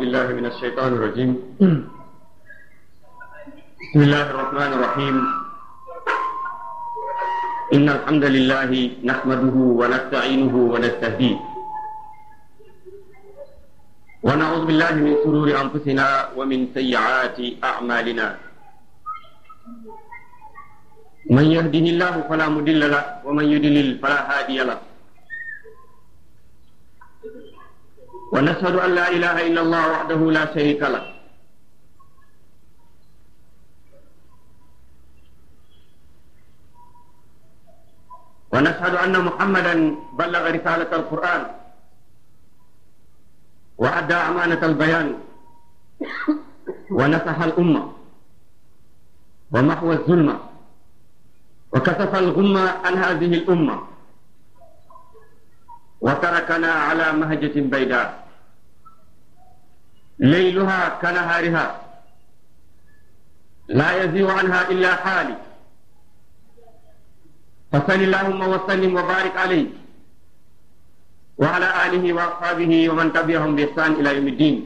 بالله من الشيطان الرجيم بسم الله الرحمن الرحيم إن الحمد لله نحمده ونستعينه ونستهديه ونعوذ بالله من شرور أنفسنا ومن سيئات أعمالنا من يهده الله فلا مضل له ومن يضلل فلا هادي له ونشهد أن لا إله إلا الله وحده لا شريك له ونشهد أن محمدا بلغ رسالة القرآن وأدى أمانة البيان ونصح الأمة ومحو الظلمة وكشف الغمة عن هذه الأمة وتركنا على مهجة بيداء ليلها كنهارها لا يزيغ عنها إلا حالي فصل اللهم وسلم وبارك عليه وعلى آله وأصحابه ومن تبعهم بإحسان إلى يوم الدين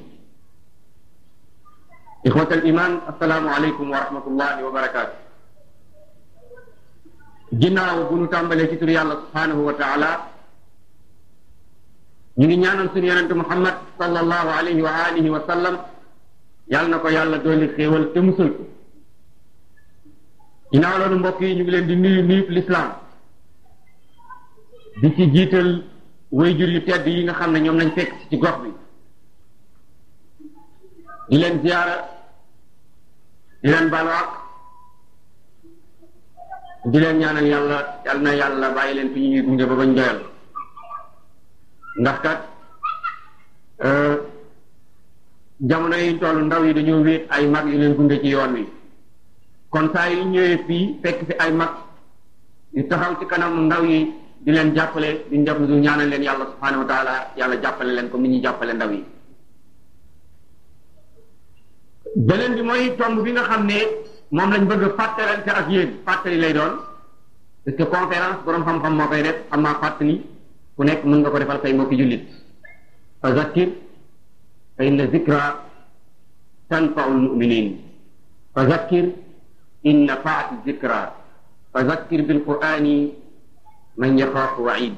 إخوة الإيمان السلام عليكم ورحمة الله وبركاته ginnaaw bu nu tàmbalee ci tur yàlla subhanahu wa taala ñu ngi ñaanal suñu yonente muhammad sallallahu alayhi wa alihi wa sallam yàlla na ko yàlla dooli xéewal te musal ko ginnaaw loolu mbokk yi ñu ngi leen di nuyu nuyu lislaam di ci jiital wayjur yu tedd yi nga xam ne ñoom lañ fekk ci gox bi di leen ziyaara di leen balwaaq di leen ñaanal yàlla yàlla na yàlla bàyyi leen fi ñuy gunge ba bañ doyal ndax kat jamono yi toll ndaw yi dañoo wéet ay mag yu leen gunge ci yoon wi kon saa yu ñëwee fii fekk fi ay mag yu taxaw ci kanam ndaw yi di leen jàppale di njab du ñaanal leen yàlla subhanahu wa taala yàlla jàppale leen comme ni ñuy jàppale ndaw yi beneen bi mooy tomb bi nga xam ne moom lañ bëgg a fàttalante ak yéen fàttali lay doon parce que conférence borom xam-xam moo koy def xam naa fàttali ku nekk mën nga ko defal say mbokki jullit fa zakkir fa inna zikra tanfau lmuminin fa zakkir in nafaat zikra fa zakkir bil qurani man yaxaafu waid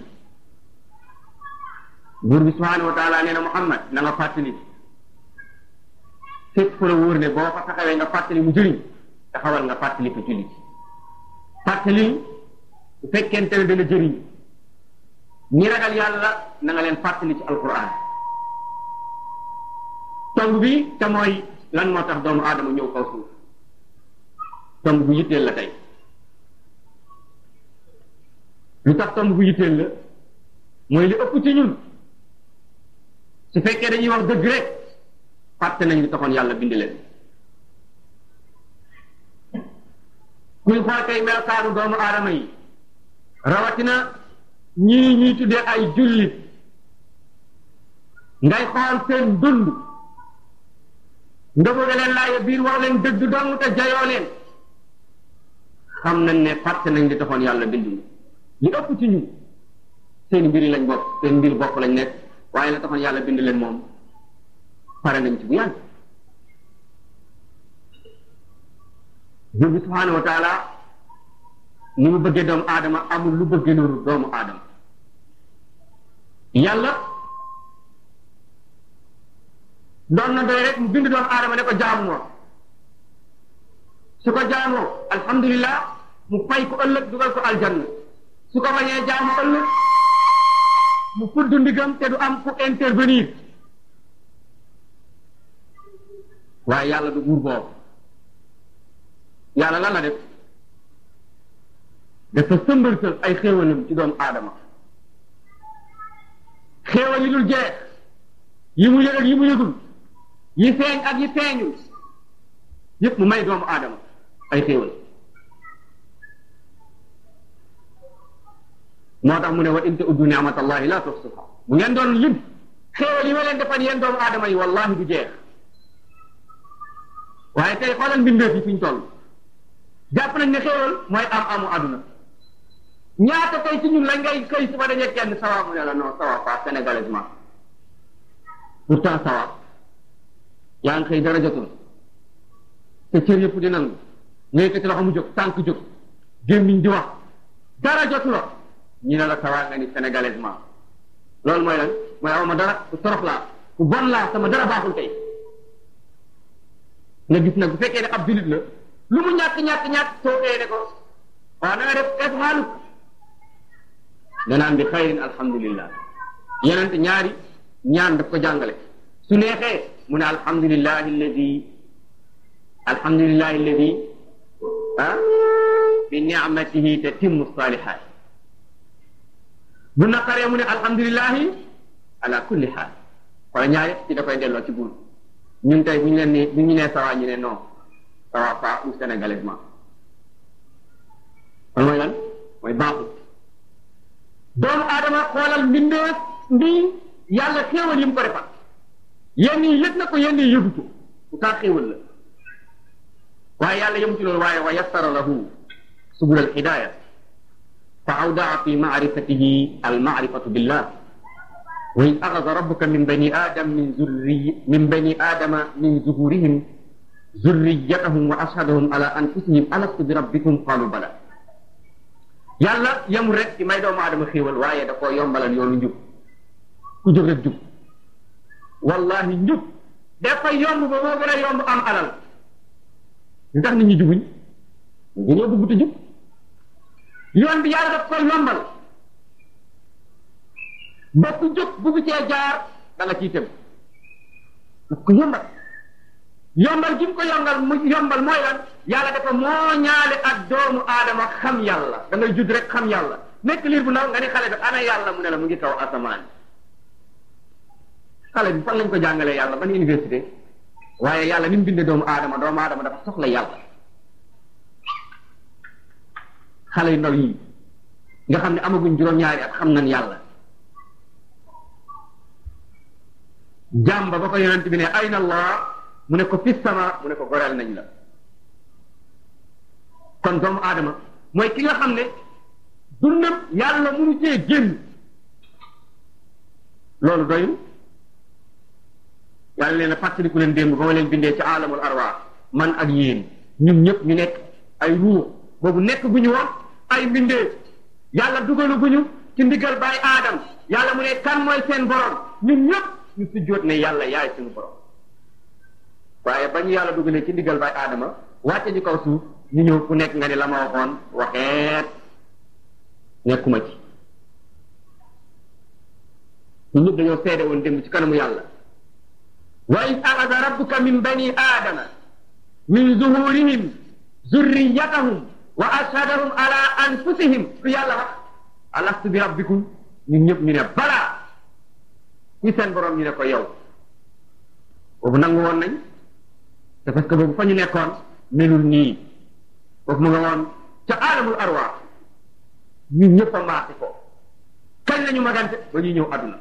buur bi subhanahu wa taala nee na Muhammad na nga fàttali fépp fu la wóor ne boo fa taxawee nga fàttali mu jëriñ taxawal nga fàttali ko jullit fàttali bu fekkente ne dana jëriñ ñi ragal yàlla na nga leen fàttali ci alquran tomb bi te mooy lan moo tax doomu aadama ñëw kaw suuf tomb bu yitteel la tey lu tax tomb bu yitteel la mooy li ëpp ci ñun su fekkee dañuy wax dëgg rek fàtte nañ li taxoon yàlla bind leen kuy xool kay melokaanu doomu aadama yi rawatina ñii ñuy tuddee ay jullit ngay xool seen dund nga bëgg leen laaye biir wax leen dëgg dong te jayoo leen xam nañ ne fàtte nañ li taxoon yàlla bind li ëpp ci ñu seen mbir lañ bopp seen mbir bopp lañ nekk waaye la taxoon yàlla bind leen moom pare nañ ci bu yàgg buur bi subhaanahu wa taala ni mu bëggee doomu aadama amul lu bëggee noonu doomu aadama yàlla doon na doy rek mu bind doomu aadama ne ko jaamu moo su ko jaamoo alhamdulillah mu fay ko ëllëg dugal ko aljanna su ko bañee jaamu ëllëg mu fudd ndigam te du am ku intervenir waaye yàlla du buur boobu yàlla lan la def dafa sëmbërtal ay xéewalam ci doomu aadama xéewal yi dul jeex yi mu yëg ak yi mu yëgul yi feeñ ak yi feeñul yépp mu may doomu aadama ay xéewal moo tax mu ne wa in ta'uddu ni'matallahi la tuhsuha bu ngeen doon lim xéewal yi ma leen defal yéen doomu aadama yi wallahi du jeex waaye tey xoolal mbindeef yi fi ñu toll jàpp nañ ne xéewal mooy am amu àdduna ñaata tey ci ñun la ngay xëy suba dañee kenn sawa mu ne la non sawa pas sénégalaisement pourtant sawa yaa ngi xëy dara jotul te cër yëpp di nangu nga yëkkati loxo mu jóg tànk jóg gémmiñ di wax dara jotuloo ñu ne la sawaa nga ni sénégalaisement loolu mooy lan mooy aw ma dara ku torox laa ku bon laa sama dara baaxul tey nga gis nag bu fekkee ne ab julit la lu mu ñàkk ñàkk ñàkk soo xëyee ne ko waaw na nga def def xaalu danaan bi xayrin alhamdulillah yenente ñaari ñaan daf ko jàngale su neexee mu ne alhamdulillahi alladi alhamdulillahi alladi ah bi ni'matihi tatimmu salihat bu naqaree mu ne alhamdulillahi ala kulli xaal wala ñaar yëpp ci da koy delloo ci buur ñun tey bu ñu leen ni bu ñu nee sawa ñu ne non sawa pas ou sénégalaisement kon mooy lan mooy baaxul doomu aadama xoolal mbindeef mbi yàlla xéewal yi mu ko defal yenn yi yëg na ko yenn yi yëgu ko pourtant xéewal la waaye yàlla yëmu ci loolu waaye wa yassara lahu subul al hidaya fa awdaa fi maarifatihi al maarifatu billah wa id axada rabbuka min bani adam min zurri min bani adama min zuhurihim zurriyatahum wa ashhadahum ala anfusihim alastu bi rabbikum qalu bala yàlla yemul rek ci may doomu aadama xéewal waaye da koo yombalal yoonu njub ku jóg rek jub wallahi njub dafa yomb ba moo gën a yomb am alal lu tax nit ñi jubuñ dañoo bëgg te jub yoon bi yàlla daf koy yombal ba ku jóg bugg cee jaar da nga ciy tëm daf ko yombal yombal gi mu ko yombal mu yombal mooy lan yàlla dafa moo ñaale ak doomu aadama xam yàlla da ngay judd rek xam yàlla nekk liir bu ndaw nga ni xale bi ana yàlla mu ne la mu ngi taw asamaan xale bi fan lañ ko jàngalee yàlla ban université waaye yàlla ni mu bindee doomu aadama doomu aadama dafa soxla yàlla xale yu ndaw yi nga xam ne amaguñ juróom-ñaari at xam nañ yàlla jàmba ba ko yonent bi ne ayna allah mu ne ko fi sama mu ne ko goreel nañ la kon doomu aadama mooy ki nga xam ne dundam yàlla munu cee génn loolu doyul yàlla leen a fàttaliku leen démb ba ma leen bindee ci alamul arwaax man ak yéen ñun ñëpp ñu nekk ay ruux boobu nekk gu ñu woon ay mbindee yàlla dugalu gu ñu ci ndigal baay aadam yàlla mu ne kan mooy seen borom ñun ñëpp ñu sujjóot ne yàlla yaay suñu borom waaye ba ñu yàlla dugalee ci ndigal baay aadama wàcce ñu kaw suuf ñu ñëw ku nekk nga ne la ma waxoon waxeet nekkuma ci ñun ñëpp dañoo seede woon démb ci kanamu yàlla wa id axada rabbuka min bani aadama min zuhurihim zurriyatahum wa ashhadahum ala anfusihim su yàlla wax alastu bi rabbikum ñun ñëpp ñu ne balaa ci seen borom ñu ne ko yow boobu nangu woon nañ te parce que boobu fa ñu nekkoon melul nii foofu mu nga woon ca alamul arwaax ñun ñëpp a maasi ko kañ lañu magante ba ñuy ñëw àdduna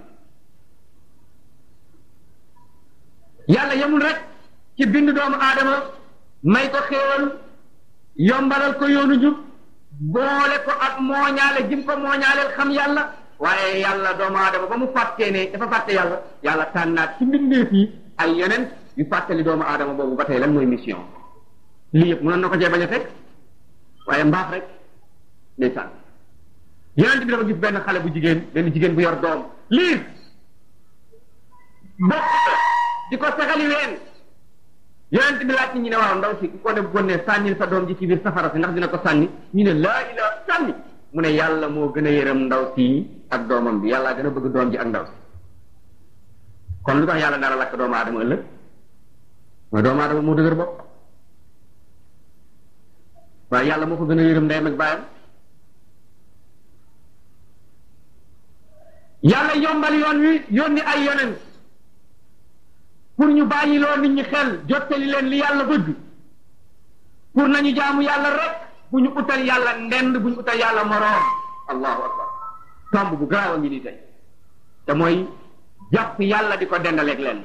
yàlla yemul rek ci bind doomu aadama may ko xéewal yombalal ko yoonu jub boole ko ak mooñaale jim ko mooñaaleel xam yàlla waaye yàlla doomu aadama ba mu fàttee ne dafa fàtte yàlla yàlla tànnaat ci mbindeef yi ay yeneen yu fàttali doomu aadama boobu ba tey lan mooy mission lii yëpp mënoon na ko cee bañ a fekk waaye mbaax rek ndeysaan yonent bi dafa gis benn xale bu jigéen benn jigéen bu yor doom liir bokk di ko saxali ween yonent bi laaj ci ñu ne waaw ndaw si ku ko def gonne sànnil sa doom ji ci biir safara si ndax dina ko sànni ñu ne laa ilaa sànni mu ne yàlla moo gën a yërëm ndaw si ak doomam bi yàlla gën a bëgg doom ji ak ndaw si kon lu tax yàlla dara lakk doomu aadama ëllëg mooy doomu aadama moo dëgër bopp waaye yàlla moo ko gën a yërëm ndeyam ak baayam yàlla yombal yoon wi yónni ay yonent pour ñu bàyyi loo nit ñi xel jottali leen li yàlla bëgg pour nañu jaamu yàlla rek bu ñu utal yàlla ndend bu ñu utal yàlla moroom allahu akbar tomb bu gaaw a ngi nii tey te mooy jàpp yàlla di ko dendaleeg leen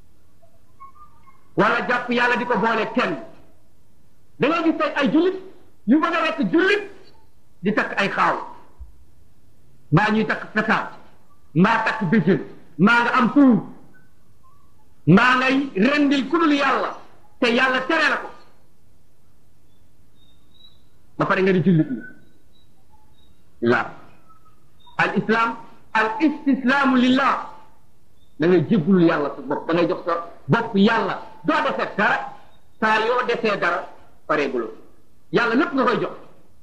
wala jàpp yàlla di ko boole kenn da ngay gis tey ay jullit yu bëgg a rekk jullit di takk ay xaaw mbaa ñuy takk petaat mbaa takk béjjën mbaa nga am tuur mbaa ngay rendil ku dul yàlla te yàlla tere la ko ba pare nga di jullit ñi la al islam al istislaamu lillah da ngay jébbulul yàlla sa bopp da ngay jox sa bopp yàlla doo defee dara saa yoo defee dara pareeguloo yàlla lépp nga koy jox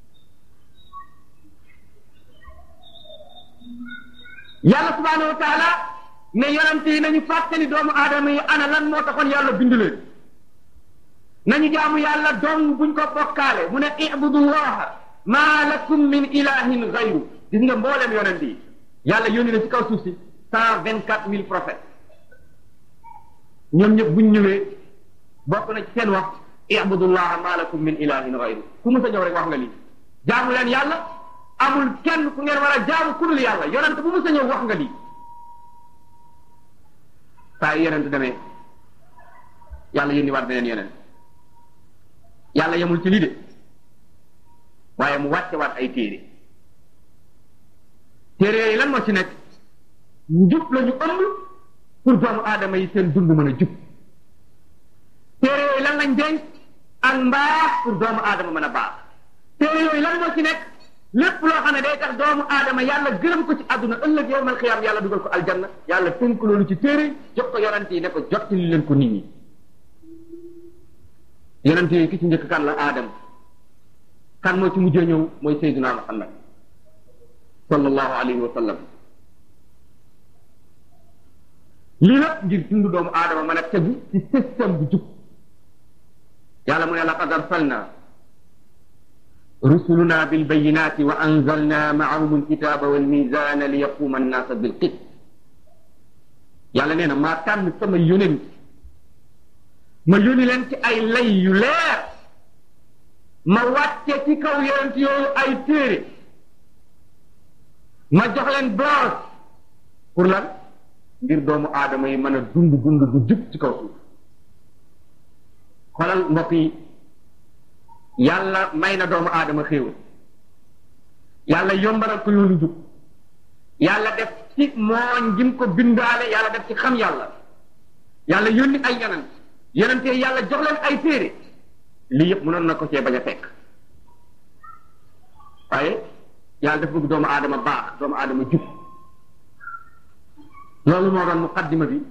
yàlla subhanahu wa taala ne yonent yi nañu fàttali doomu aadama yi ana lan moo taxoon yàlla bind leen nañu jaamu yàlla dong buñ ko bokkaale mu ne ibudullaha maa lakum min ilahin gayru gis nga mboolem yonent yi yàlla yónni na ci kaw suuf si cent vingt quatre mille prophètes ñoom ñëpp buñ ñëwee bokk na ci seen wax ibudullaha maa lakum min ilahin gayru ku mu sa ñëw rek wax nga lii jaamu leen yàlla amul kenn ku ngeen war a jaamu ku dul yàlla yonent bu mu sa ñëw wax nga lii saa yu yonent demee yàlla yónni waat beneen yonent yàlla yemul ci lii de waaye mu wàcce waat ay téere téere yooyu lan moo ci nekk njub la ñu ëmb pour doomu aadama yi seen dund mën a jub téere yooyu lan lañ denc ak mbaax pour doomu aadama mën a baax téere yooyu lan moo ci nekk lépp loo xam ne day tax doomu aadama yàlla gërëm ko ci àdduna ëllëg yow mal xiyaam yàlla dugal ko aljanna yàlla tënk loolu ci téere jox ko yonent yi ne ko jottali leen ko nit ñi yonent yi ki ci njëkk kan la aadama kan moo ci mujjee ñëw mooy sayyiduna muhammad sallallahu alayhi wa sallam lii lépp ngir dund doomu aadama mën a tegu ci système bu jub yàlla mu ne laqad arsalna rusuluna bilbayinati wa anzalna maahum alkitaba walmizana li yaquma annaasa bilqist yàlla nee na maa tànn sama yonent ma yónni leen ci ay lay yu leer ma wàcce ci kaw yonent yooyu ay téere ma jox leen blanche pour lan ngir doomu aadama yi mën a dund dund bu jub ci kaw suuf xoolal mbokk yi yàlla may na doomu aadama xéewal yàlla yombalal ko yoonu jub yàlla def ci mooñ gim ko bindaale yàlla def ci xam yàlla yàlla yónni ay yonent yonente yàlla jox leen ay téere lii yëpp mënoon na ko cee bañ a fekk waaye yàlla daf bëgg doomu aadama baax doomu aadama jub loolu moo doon muqaddima bi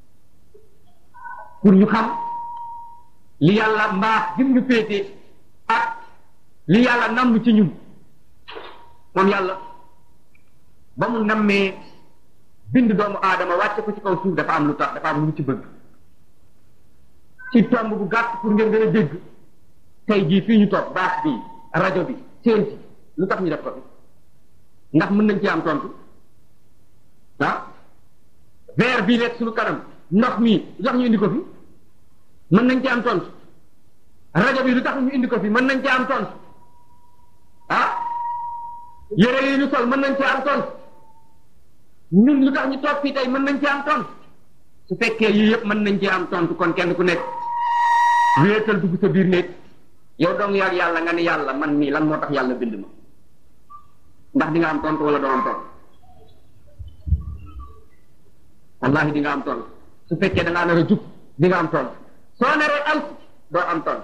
pour ñu xam li yàlla mbaax gim ñu féete ak li yàlla namm ci ñun moom yàlla ba mu nammee bind doomu aadama wàcce ko ci kaw suuf dafa am lu tax dafa am lu ci bëgg ci tomb bu gàtt pour ngeen gën a dégg tey jii fii ñu toog baax bi rajo bi seen si lu tax ñu def ko fi ndax mën nañ ci am tontu ah verre bii nekk suñu kanam ndox mi lu tax ñu indi ko fi mën nañ ci am tontu rajo bi lu tax ñu indi ko fi mën nañ ci am tontu ah yére yi ñu sol mën nañ ci am tontu ñun lu tax ñu toog fii tey mën nañ ci am tontu su fekkee yii yëpp mën nañ ci am tontu kon kenn ku nekk wéetal dugg sa biir néeg yow dong yaag yàlla nga ni yàlla man mii lan moo tax yàlla bind ma ndax di nga am tontu wala doo am tontu wallahi di nga am tontu su fekkee da ngaa nar a jub di nga am tontu soo naree alk doo am tontu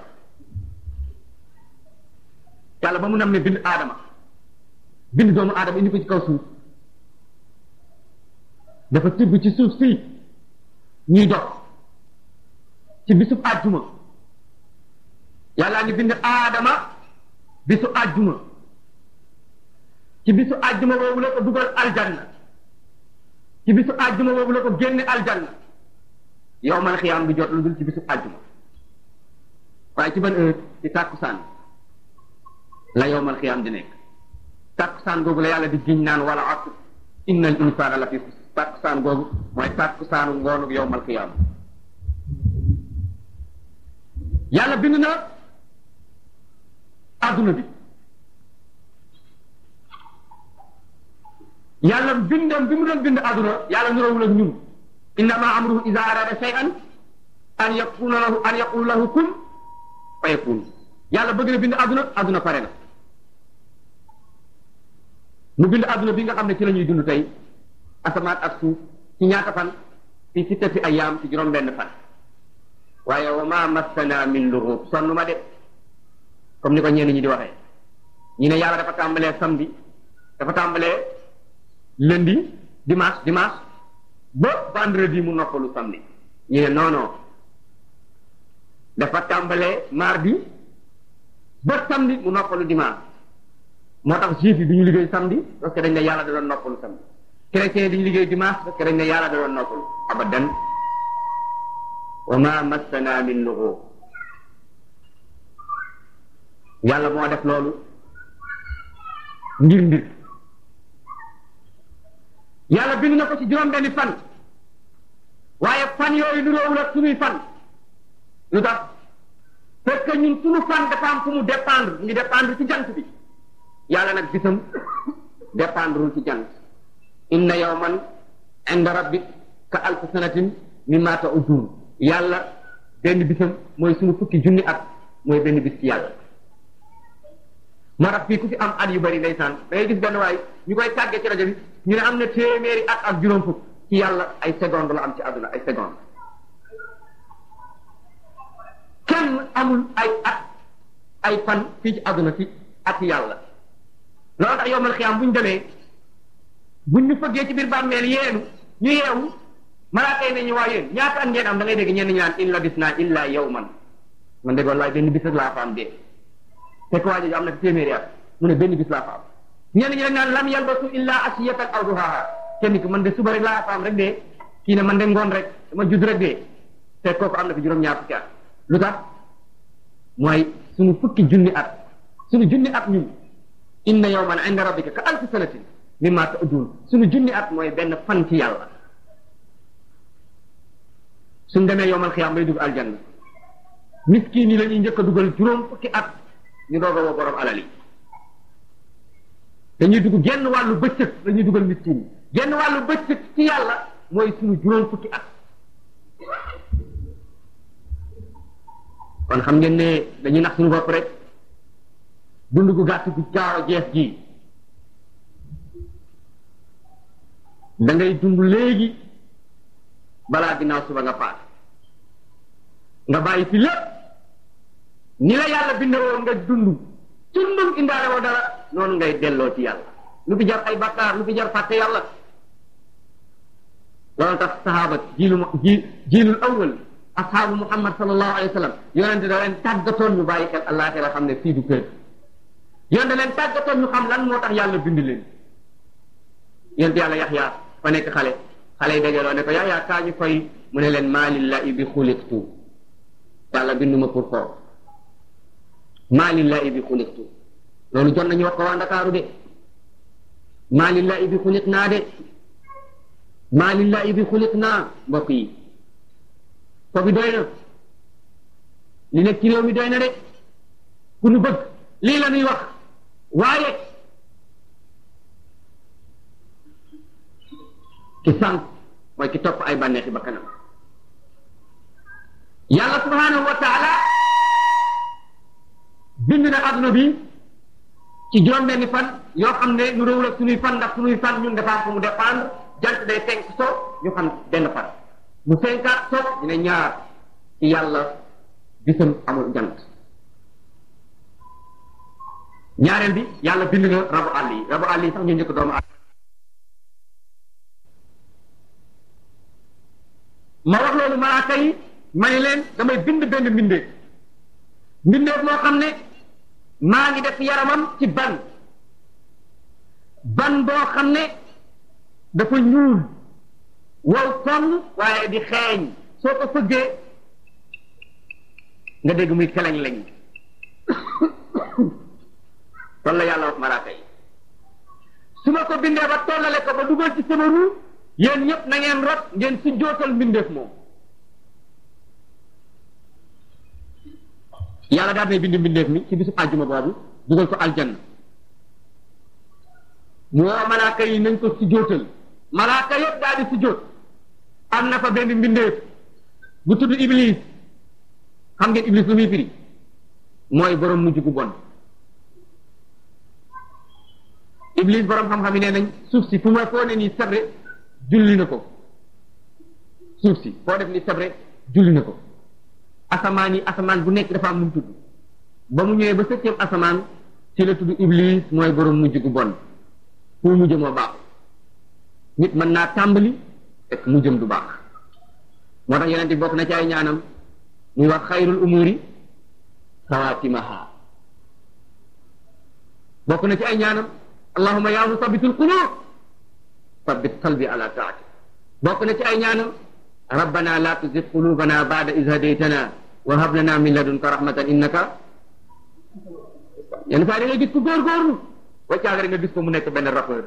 yàlla ba mu nam ne bind aadama bind doomu aadama indi ko ci kaw suuf dafa tibb ci suuf si ñuy dox ci bisub àjjuma yàllaa ngi bind aadama bisu àjjuma ci bisu àjjuma boobu la ko dugal aljanna ci bisu àjjuma boobu la ko génne aljanna yow man xiyaam bi jot lu dul ci bisu àjjuma waaye ci ban heure ci tàkkusaan la yow man xiyaam di nekk tàkkusaan googu la yàlla di giñ naan wala asr inna al insana la fi tàkkusaan googu mooy tàkkusaanu ngoonu yow mal xiyaam yàlla bind na adduna bi yàlla bindam bi mu doon bind adduna yàlla nurawul ak ñun innama amruhu ida arada shay'an an yakuna lahu an yaqul lahu kun fa yakun yàlla bëgg na bind adduna adduna pare na mu bind adduna bi nga xam ne ci la ñuy dund tey asamaan ak suuf ci ñaata fan fi sittati ayyaam ci juróom benn fan waaye wa ma massana min lughub sonn ma de comme ni ko ñenn ñi di waxee ñu ne yàlla dafa tàmbalee samedi dafa tàmbalee lundi dimanche dimanche ba vendredi mu noppalu samedi ñu ne non non dafa tàmbalee mardi ba samedi mu noppalu dimanche moo tax juif yi du ñu liggéey samedi parce que dañ ne yàlla da doon noppalu samedi chrétien yi du ñu liggéey dimanche parce que dañ ne yàlla da doon noppalu abadan wa ma massana min lughub yàlla moo def loolu ngir mbir yàlla bind na ko ci juróom benni fan waaye fan yooyu nuróowul ak sunuy fan lu tax parce que ñun sunu fan dafa am fu mu dépendre ngi dépendre ci jant bi yàlla nag bisam dépendrewul ci jant inna yawman inda rabbik ka alf sanatin mimma ta'udun yàlla benn bisam mooy sunu fukki junni at mooy benn bis ci yàlla moo tax fii ku fi am at yu bari ndeysaan da ngay gis benn waay ñu koy tàggee ci rajo bi ñu ne am na téeméeri at ak juróom fukk ci yàlla ay seconde la am ci àdduna ay seconde kenn amul ay at ay fan fii ci àdduna ci at yàlla loolu tax yowmal xiyaam bu ñu demee buñ ñu fëggee ci biir bàmmeel yeenu ñu yeewu malaaka yi ne ñu waa yéen ñaata at ngeen am da ngay dégg ñenn ñu naan in labisna illa yawman man dégg wallaay benn bis rek laa fa am dee fekk waa jooju am na téeméeri at mu ne benn bis laa fa am ñenn ñi dañ naan lam yalbasu illa asiyatan aw duhaha kenn ki man de suba rek laa fa am rek de kii ne man de ngoon rek dama judd rek de fekk kooku am na fi juróom-ñaar fukki at lu tax mooy suñu fukki junni at suñu junni at ñun inna yawman inda rabbika ka alfi sanatin mimma ta'udun suñu junni at mooy benn fan ci yàlla suñ demee yowmal xiyaam bay dugg aljanna miskin yi la ñuy njëkk a dugal juróom fukki at ñu doog a woo borom alal yi dañuy dugg genn wàllu bëccëg la ñuy dugal miskin yi genn wàllu bëccëg ci yàlla mooy suñu juróom fukki at kon xam ngeen ne dañuy nax suñu bopp rek dund gu gàtt gu gaaw a jeex gi da ngay dund léegi balaa ginnaaw suba nga faat nga bàyyi fi lépp ni la yàlla bindewoon nga dund tundum indaale woo dara noonu ngay delloo ci yàlla lu fi jar ay bakkaar lu fi jar fàtte yàlla loolu tax sahaaba jiilu ji jiilul awwal ashaabu muhammad sallallahu alayhi wa sallam yonente da leen tàggatoon ñu bàyyi xel àllaaxira xam ne fii du kër yonente leen tàggatoon ñu xam lan moo tax yàlla bind leen yonente yàlla yaxyaa fa nekk xale xale yi dajaloo ne ko yaxyaa kaa ñu koy mu ne leen maa lillahi bi xuliqtu yàlla binduma pour foofu maa lillahi bi xuliqtu loolu jot nañu wax ko waa Ndakaaru de maa lillahi bi xuliq naa de maa lillahi bi xuliq naa mbokk yi ko bi doy na li nekk ci réew mi doy na de ku nu bëgg lii la ñuy wax waaye ki sànq mooy ki topp ay bànneexi ba kanam yàlla subhanahu wa taala bind na adduna bi ci juróom-benni fan yoo xam ne nu réewul ak suñuy fan ndax suñuy fan ñun dafa am fu mu dépendre jant day fenk so ñu xam benn fan mu fenkaat so dina ñaar ci yàlla bisam amul jant ñaareel bi yàlla bind na rabu àll yi rabu àll yi sax ñu njëkk doomu àll ma wax loolu malaaka yi ma ne leen damay bind benn mbindeef mbindeef moo xam ne maa ngi def yaramam ci ban ban boo xam ne dafa ñuul wow koŋ waaye di xeeñ soo ko fëggee nga dégg muy keleñ lañ loolu la yàlla wax malaaka yi su ma ko bindee ba tollale ko ba dugal ci sama ruu yéen ñëpp na ngeen rot ngeen si jootal mbindeef moom yàlla daal nay bind mbindeef mi ci bisu àjjuma boobu dugal ko aljanna mu woo malaaka yi nañ ko si jootal malaaka yëpp daal di si joot am na fa benn mbindeef bu tudd iblis xam ngeen iblis lu muy firi mooy borom mujj gu bon iblis borom xam-xam yi nee nañ suuf si fu ma foo ne nii sabre julli na ko suuf si foo def ni sebre julli na ko asamaan yi asamaan bu nekk dafa am lu mu tudd ba mu ñëwee ba septième asamaan ci la tudd iblis mooy borom mujj gu bon fu mujj moo baax nit mën naa tàmbali fekk mujjam du baax moo tax yeneen bokk na ci ay ñaanam muy wax xayrul umuri xawaatimaha bokk na ci ay ñaanam allahuma yaa musabitul qulub sabit qalbi ala taati bokk na ci ay ñaanam rabbana la tuzig qulubana ba'da iz hadaytana wa hab lana min ladunka rahmatan innaka yenn saa da ngay gis ko góorgóorlu waccaag rek nga gis ko mu nekk benn rappeur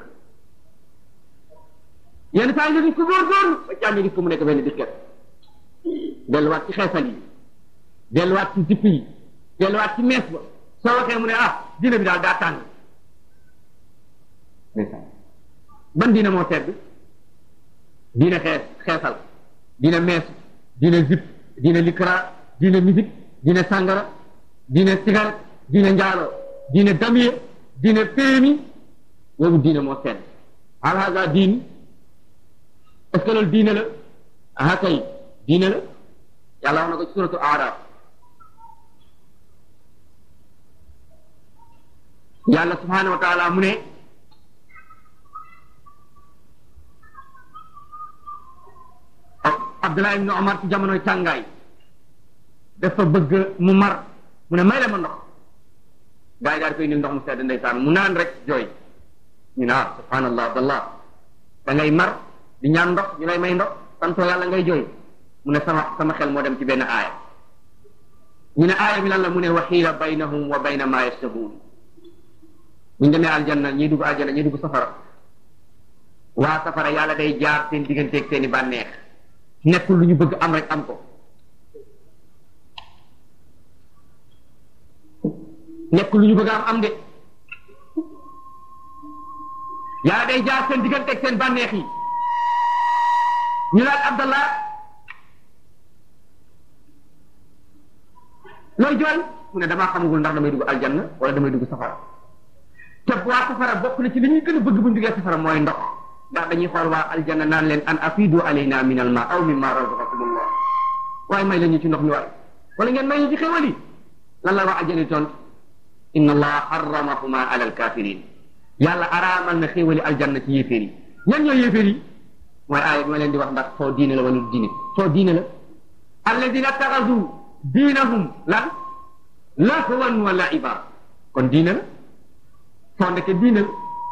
yenn saa nga gis ko góorgóorlu waccaag nga gis ko mu nekk benn disket delluwaat ci xeesal yi delluwaat ci zipp yi delluwaat ci mees ba soo waxee mu ne ah diine bi daal daa tàng ban diine moo tedd diine xees xeesal diine mees diine zipp diine likra diine musique diine sàngara diine cigarette diine njaalo diine damier diine péemi boobu diine moo tedd alhaga diin est-ce que loolu diine la aha kay diine la yàlla wax na ko ci suratu araf yàlla subhanahu wa taala mu ne Abdullah ibn Omar ci jamonoy tàngaay dafa bëgg mu mar mu ne may la ma ndox gaa yi daal koy indil ndox mu sedd ndeysaan mu naan rek jooy ñu ne ah subhanallah abdallah da ngay mar di ñaan ndox ñu lay may ndox santoo yàlla ngay jooy mu ne sama sama xel moo dem ci benn aaya ñu ne aaya bi lan la mu ne waxiila baynahum wa bayna ma yashtahuun buñ demee aljanna ñii dugg aljanna ñii dugg safara waa safara yàlla day jaar seen digganteeg seen i bànneex nekkul lu ñu bëgg am rek am ko nekkul lu ñu bëgg am am de yàlla day jaar seen digganteeg seen bànneex yi ñu laaj Abdallah looy jooy mu ne damaa xamagul ndax damay dugg aljanna wala damay dugg safara te waa safara bokk na ci li ñuy gën a bëgg bu ñu duggee safara mooy ndox ndax dañuy xool waa aljanna naan leen an afidu alayna min al ma aw mimma razaqakumullah waaye may la ñu ci ndox mi waay wala ngeen may ñu ci xéwal yi lan la waa aljanna tont inna allaha harramahuma ala alkafirin yàlla araamal na xéwali aljanna ci yéeféer yi ñan ñooy yéeféer yi mooy aaya bi ma leen di wax ndax soo diine la wala diine soo diine la alladina taxasu diinahum lan lahwan wa laiba kon diine la soo ndeke diine la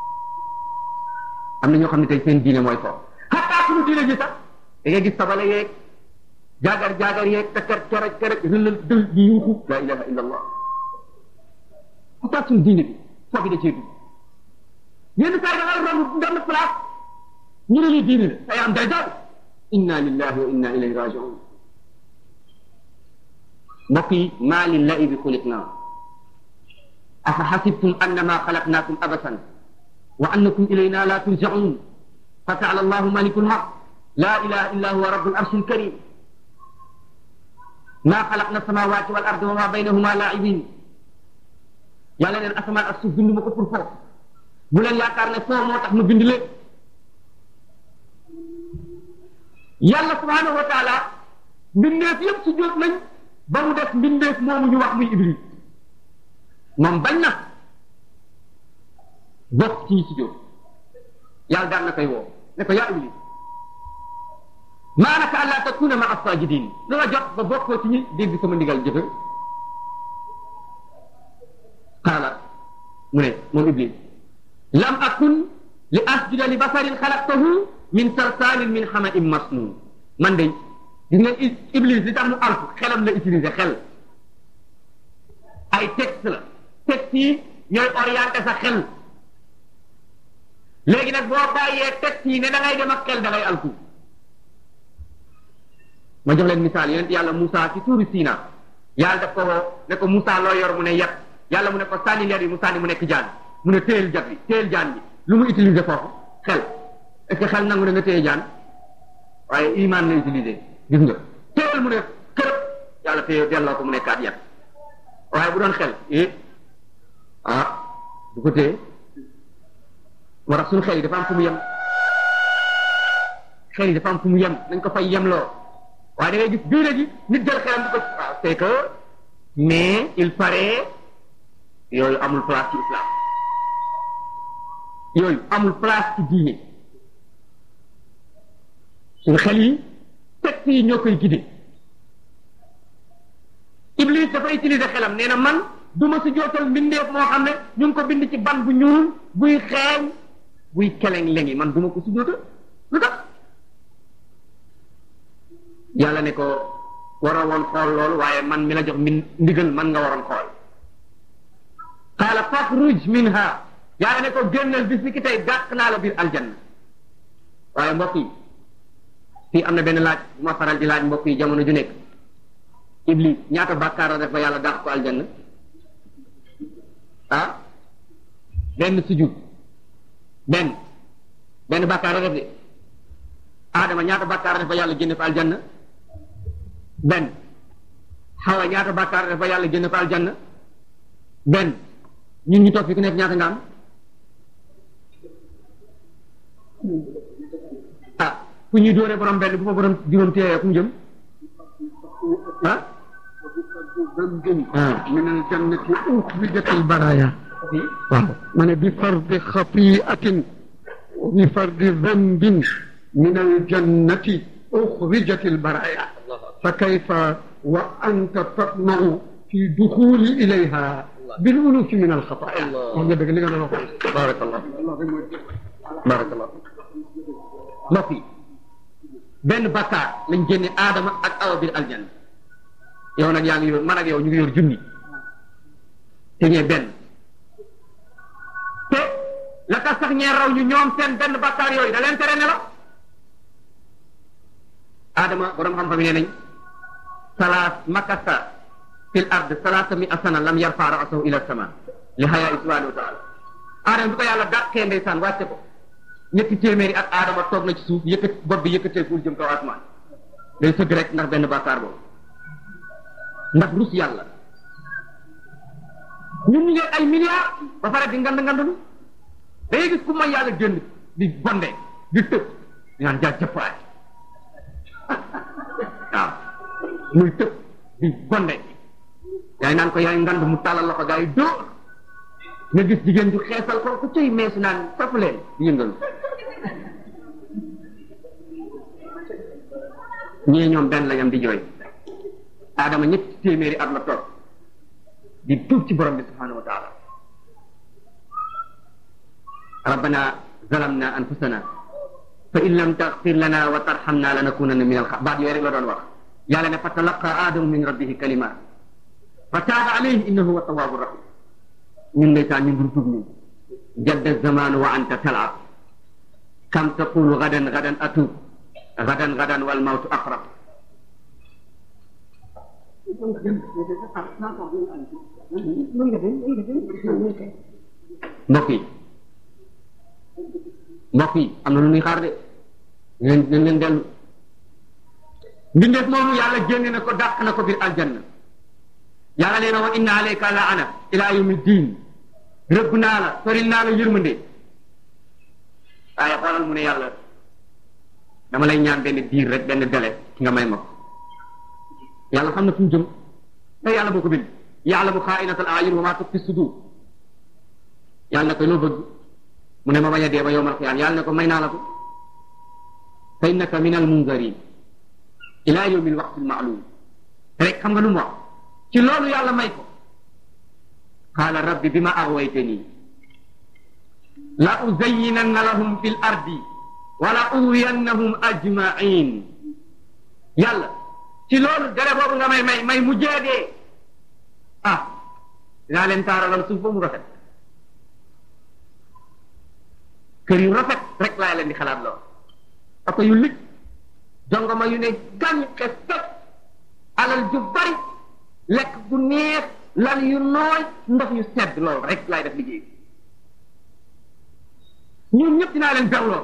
am na ñoo xam ne tey seen diine mooy foofu xataa suñu diine ji sax da ngay gis sabale yeeg jaagar jaagar yeeg takar keraj keraj rëlal dël di yuuxu la ilaha illa allah xataa suñu diine bi foofu da cee dugg yenn saa yi da ngay romb benn place ñu ne lii diine la say am day daw inna lillahi wa inna ilayhi rajiun mbokk yi maa lillahi bi xuliqnaa afa xasibtum annama xalaqnaakum abasan wa annakum ilayna la turjaun fa taala allahu maliku lxaq la ilaha illa huwa rabu larshi lkarim ma xalaqna samawati wal arda wa ma baynahuma laibin yàlla neen asamaan ak suuf bind ma ko pour foofu bu leen yaakaar ne foo moo tax ma bind leen yàlla subhanahu wa taala mbindeef yëpp si jóot nañ ba mu def mbindeef moomu ñu wax muy iblis moom bañ na bokk ci si jóot yàlla daan na koy woo ne ko yaa iblis maanaka àllaa takuna ma as-sajidin lu la jot ba bokkoo ci ñi dégg sama ndigal jëfe qaala mu ne moom iblis lam akun li asjuda li basarin xalaqtahu min salsalin min xamain masnun man de gis ngeen iblis li tax mu alku xelam la utiliser xel ay texte la texte yi ñooy orienté sa xel léegi nag boo bàyyee texte yi ne da ngay dem ak xel da ngay alku ma jox leen misaal yonent yàlla Moussa ci tuuri Sina yàlla daf ko woo ne ko Moussa loo yor mu ne yat yàlla mu ne ko sànni leer yi mu sànni mu nekk jaan mu ne téyel jat bi téyel jaan bi lu mu utiliser foofu xel est-ce que xel nangu na nga téye jaan waaye iman la utiliser gis nga téyel mu ne kërëb yàlla téye delloo ko mu nekkaat yat waaye bu doon xel eh ah du ko téye moo tax suñu xel yi dafa am fu mu yem xel yi dafa am fu mu yem nañ ko fay yemloo waaye da ngay gis diine ji nit jël xelam di ko waaw c'est que mais il paraît yooyu amul place ci islam yooyu amul place ci diine suñu xel yi texte yi ñoo koy gide Iblis dafa utiliser xelam nee na man du ma si jootal mbindeef moo xam ne ñu ngi ko bind ci ban bu ñuul buy xeeñ buy keleng lengi man du ma ko si jootal lu tax yàlla ne ko waroo woon xool loolu waaye man mi la jox min ndigal man nga waroon xool qaala faxruj minha yàlla ne ko génnal bis ni ki tey dàq naa la biir aljanna waaye mbokk yi fii am na benn laaj bu ma faral di laaj mbokk yi jamono ju nekk iblis ñaata bàkkaar la def ba yàlla dàq ko aljanna ah benn sujud benn benn bàkkaar la def de Adama ñaata bàkkaar la def ba yàlla génne ko aljanna benn Hawa ñaata bàkkaar la def ba yàlla génne ko aljanna benn ñun ñu toog fi ku nekk ñaata nga am ah fu ñuy dóoree borom benn bu fa borom juróom téye fu mu jëm ah من الجنة أخرجت البرايا من بفرض خطيئة وبفرض ذنب من الجنة أخرجت البرايا فكيف وأنت تطمع في دخول إليها بالألوف من الخطايا بارك الله بارك الله mbokk yi benn bakkaar lañ génne aadama ak awa biir aljanna yow nag yaa ngi yor man ak yow ñu ngi yor junni te ñee benn te la tax sax ñee raw ñu ñoom seen benn bakkaar yooyu da leen tere ne la aadama borom xam-xam yi nee nañ salaas makasa fil ard salaasa mi asana lam yarfa ra'sahu ila sama li hayaa subhanahu wa taala aadama bi ko yàlla dàqee ndeysaan wàcce ko ñetti téeméeri ak aadama toog na ci suuf yëkkat bopp bi yëkkatee ful jëm kaw asmaan day sëgg rek ndax benn bàkkaar boobu ndax rus yàlla ñun ñu ngi ay milliards ba pare di ngand ngandulu da ngay gis ku mooy yàlla génn di bonde di tëb di naan jaa jëppaay waaw muy tëb di bonde yaay naan ko yaay ngand mu tàllal loxo gaa yi dóor nga gis jigéen ju xeesal ko ku cëy meesu naan topp leen di yëngal ñii ñoom benn lañam di jooy aadama ñetti téeméeri at la toog di tuub ci borom bi subhanahu wa taala rabbana zalamna anfusana fa in lam taghfir lana wa tarhamna lanakunanna min al baat yooyu rek la doon wax yàlla ne fa talaqa aadamu min rabbihi kalimat fa taaba alayhi innahu huwa tawwabu rahim ñun ndeysaan ñun duñ tuub ñun jadda zamanu wa anta talab kam taqulu gadan gadan atub gadan gadan wal mawtu aqrab mbokk yi mbokk yi am na lu ñuy xaar de leen nañ leen dellu mbindeef moomu yàlla génne na ko dàq na ko biir aljanna yàlla nee na wa inna alayka laana ila yawmi diin rëbb naa la soril naa la yërmande waaye xoolal mu ne yàlla dama lay ñaan benn diir rek benn délai nga may ma ko yàlla xam na fu mu jëm te yàlla boo ko bind yaalamu xaainatal ayun wa maa tuxfi sudur yàlla ne ko loo bëgg mu ne ma bañ a dee ba yowmal qiyaam yàlla ne ko may naa la ko fa innaka min al munzarin ila yawmi al waqti al maalum rek xam nga lu mu wax ci loolu yàlla may ko qaala rabbi bima aghwaytani la uzayyinanna lahum fi l ardi wala uwiyannahum ajmain yàlla ci loolu dere boobu nga may may may mujjee dee ah dinaa leen taaralal suuf ba mu rafet kër yu rafet rek laa leen di xalaat lool oto yu lig jongoma yu ne gàññ xes teg alal ju bari lekk bu neex lal yu nooy ndox yu sedd lool rek laay def liggéey ñun ñëpp dinaa leen berloo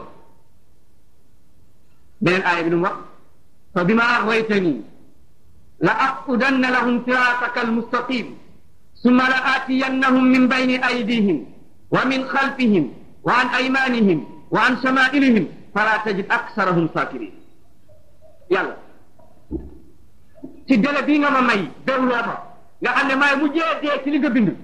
beneen aaya bi nu mu wax fa bima aghwaytani la aqudanna lahum siraataka almustaqim summa la aatiyannahum min bayni aydihim wa min khalfihim wa an aymanihim wa an shamailihim fala tajid aksarahum sakirin yàlla ci délai bii nga ma may déwloo ma nga xam ne maay mujjee dee ci li nga bind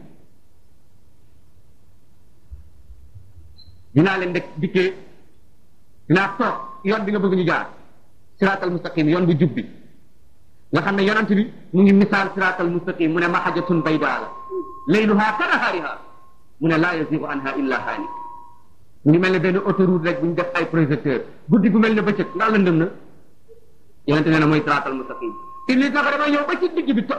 dinaa leen dek dikkee dinaa toog yoon bi nga bëgg ñu jaar siraatal mustaqim yoon bu jub bi nga xam ne yonent bi mu ngi misaal siraatal mustaqim mu ne mahajatun baydaa la layluha ka nahaariha mu ne laa yazigu anha illa haalik mu ngi mel ne benn autoroute rek bu ñu def ay projecteur guddi gu mel ne bëccëg ndax lëndëm na yonent nee na mooy siraatal mustaqim iblis na ko damay ñëw ba ci digg bi to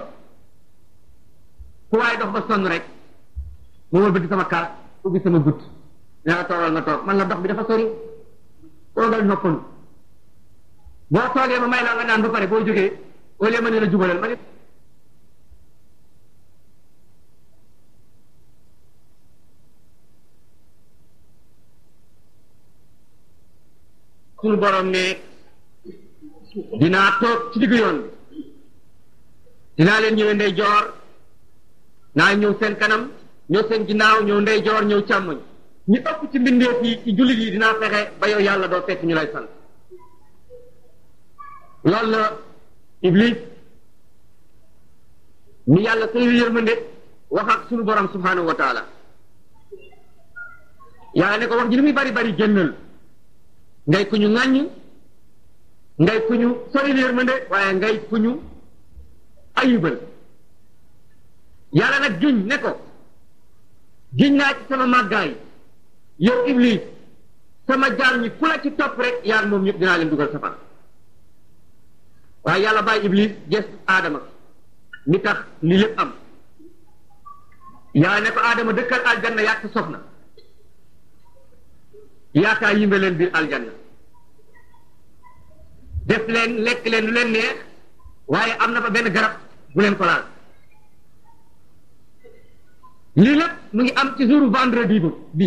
ku waaye dox ba sonn rek mu wëlbati sama kaas ubbi sama gutt nee na toogal nga toog man la dox bi dafa sori toogal noppalu boo toogee ma may la nga naan ba pare boo jógee au lieu ma ne la jubalal ma ne suñu borom ne dinaa toog ci diggu yoon bi dinaa leen ñëwee ndey joor naa ñëw seen kanam ñëw seen ginnaaw ñëw ndey joor ñëw càmmoñ ñu ëpp ci mbindeef yi ci jullit yi dinaa fexe ba yow yàlla doo fekk ñu lay sant loolu la iblis ni yàlla sayu yërmande wax ak sunu borom subhanahu wa taala yàlla ne ko wax ji li muy bari bari génnal ngay ku ñu ŋàññ ngay ku ñu sori yërmande waaye ngay ku ñu ayibal yàlla nag giñ ne ko giñ naa ci sama màggaay yow iblis sama jaam ñi ku la ci topp rek yaar moom ñëpp dinaa leen dugal safara waaye yàlla bàyyi iblis ges aadama ni tax li lépp am yàlla ne ko aadama dëkkal aljanna yàq sa soxna yaakaa yimbe leen biir aljanna def leen lekk leen lu leen neex waaye am na fa benn garab bu leen ko laal lii lépp mu ngi am ci jour vendredi bu bi